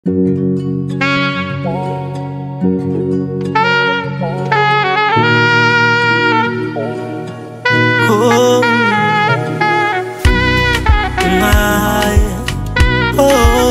Oh, my. Oh,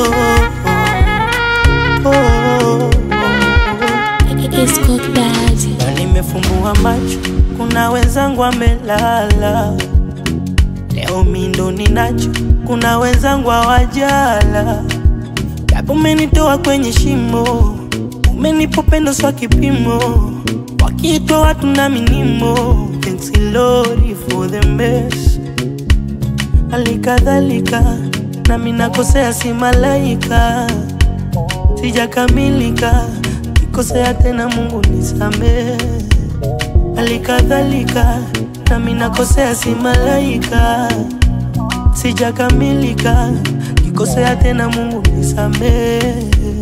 oh, oh, It's Cook Daddy. Na nimefumbua macho, kuna wenzangu wamelala. Leo mi ndo ninacho, kuna wenzangu hawajala. Japo umenitoa kwenye shimo, umenipa upendo swa kipimo, wakiitwa watu na minimo. Thanks Lord for the best. Halikadhalika nami nakosea, si malaika, sijakamilika, kikosea tena, Mungu nisamehe. Halikadhalika nami nakosea, si malaika, sijakamilika, kikosea tena, Mungu nisamehe.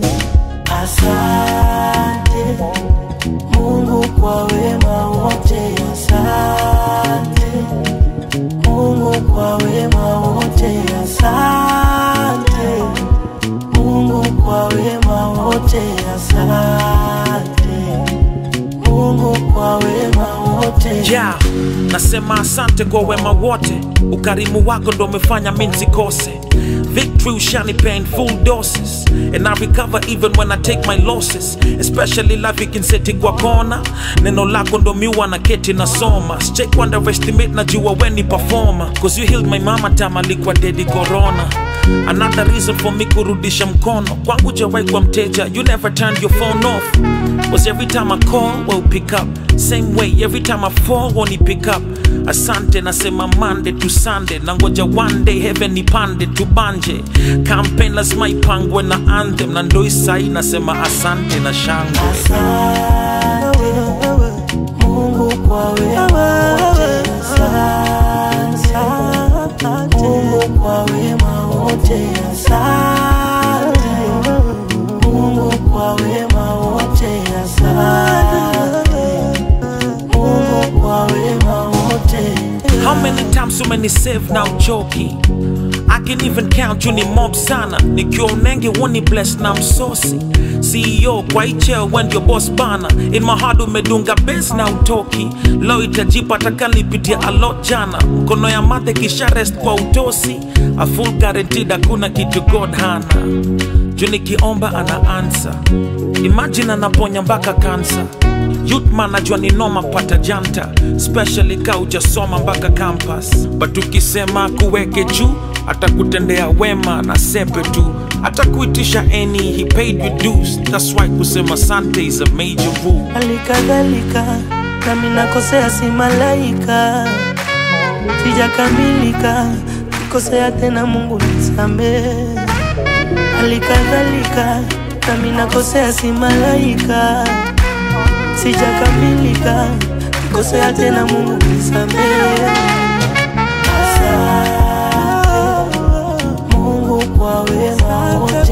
Asante Mungu kwa wema wote, asante Mungu kwa wema wote, asante Mungu kwa wema wote, asante Mungu kwa wema wote. yeah. nasema asante kwa wema wote ukarimu wako ndo umefanya mi nsikose victory ushanipea in full doses and i recover even when i take my losses especially life ikinseti kwa kona neno lako ndo miwa na keti nasoma sijai underestimate najua weni performer cause you healed my mama time alikuwa dedi corona another reason for me kurudisha mkono kwangu jawai kwa mteja you never turned your phone off was every time I call, well pick up. Same way, every time I fall, won't pick up. Asante nasema Monday to Sunday, nangoja one day heaven ipande tubanje. Campaign lazima ipangwe na anthem, na ndo isai nasema asante na shangwe. Asante Mungu kwa wema wote, asante Mungu kwa wema wote, asante Mungu kwa wema wote, asante Mungu kwa wema wote. How many times so many save now choki I can even count you ni mob sana nikiwa unenge woni bless na msosi CEO kwa icheo when your boss bana in my heart umedunga base na utoki lo itajipa takalipitia a lot jana mkono ya mate kisha rest kwa utosi a full guaranteed hakuna kitu god hana juu nikiomba ana answer imagine anaponya mpaka kansa Youth man najua ni noma pata janta especially ka ujasoma mpaka campus but ukisema kuweke juu atakutendea wema na sepe tu atakuitisha any he paid you dues that's why kusema sante is a major rule Halikadhalika nami nakosea, si malaika, sijakamilika, kikosea tena, Mungu nisamehe. Halikadhalika nami nakosea, si malaika, sijakamilika, kikosea tena, Mungu nisamehe. Asante Mungu kwa wema wote,